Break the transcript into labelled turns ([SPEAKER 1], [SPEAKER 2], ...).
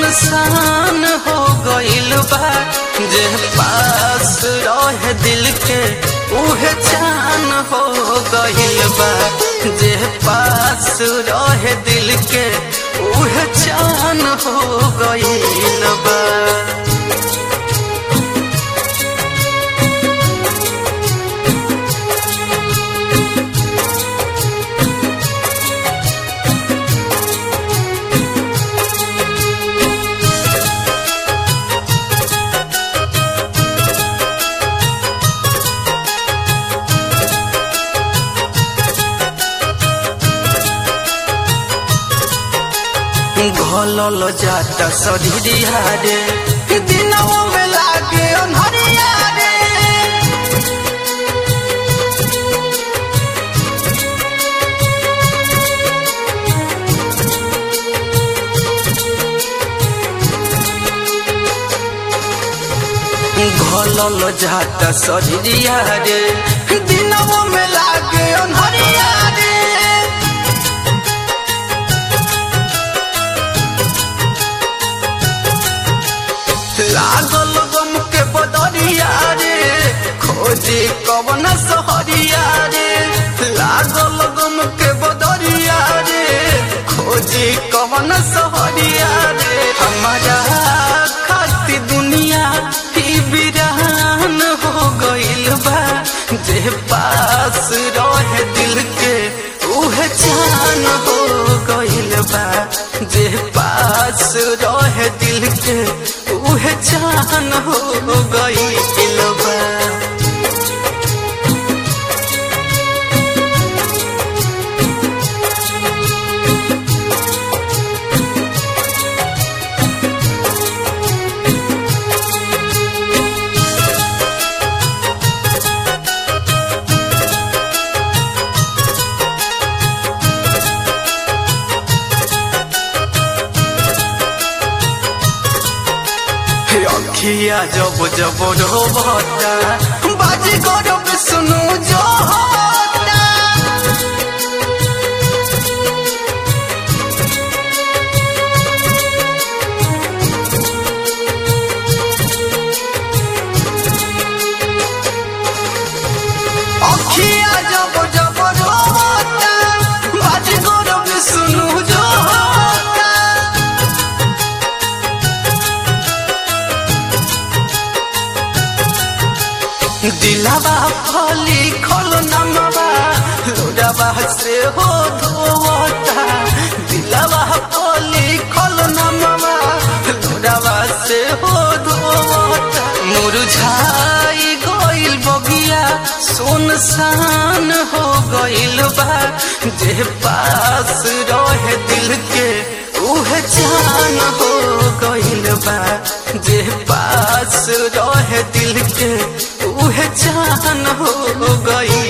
[SPEAKER 1] सुनसान हो गइल बा जे पास रहे दिल के उहे चान हो गइल बा जे पास रहे दिल के उहे चान हो गइल बा घलल जाता सधिया रे दिनों में लागे अन्हरिया रे घलल जाता सधिया रे दिनों में लागे अन्हरिया रे लागल गम के बदरिया रे खोजे कवन सहरिया रे लागल गम के बदरिया रे खोजे कवन सहरिया रे हमारा खाती दुनिया ही बिरान हो गइल बा जे पास रहे दिल के उहे जान हो गइल बा जे पास रहे दिल के उहे जान हो गइल बा अखिया जब जब रोबता बाजी गरब सुनु जो होता अखिया जब जब रोबता बाजी गरब सुनु जो होता दिलावा फली खल नमवा लोडावा से हो धोवता दिलावा फली खल नमवा लोडावा से हो धोवता मुरझाई गइल बगिया सुनसान हो गइल बा जे पास रहे दिल के उहे जान हो गइल बा जे पास रहे दिल के उहे जान हो गई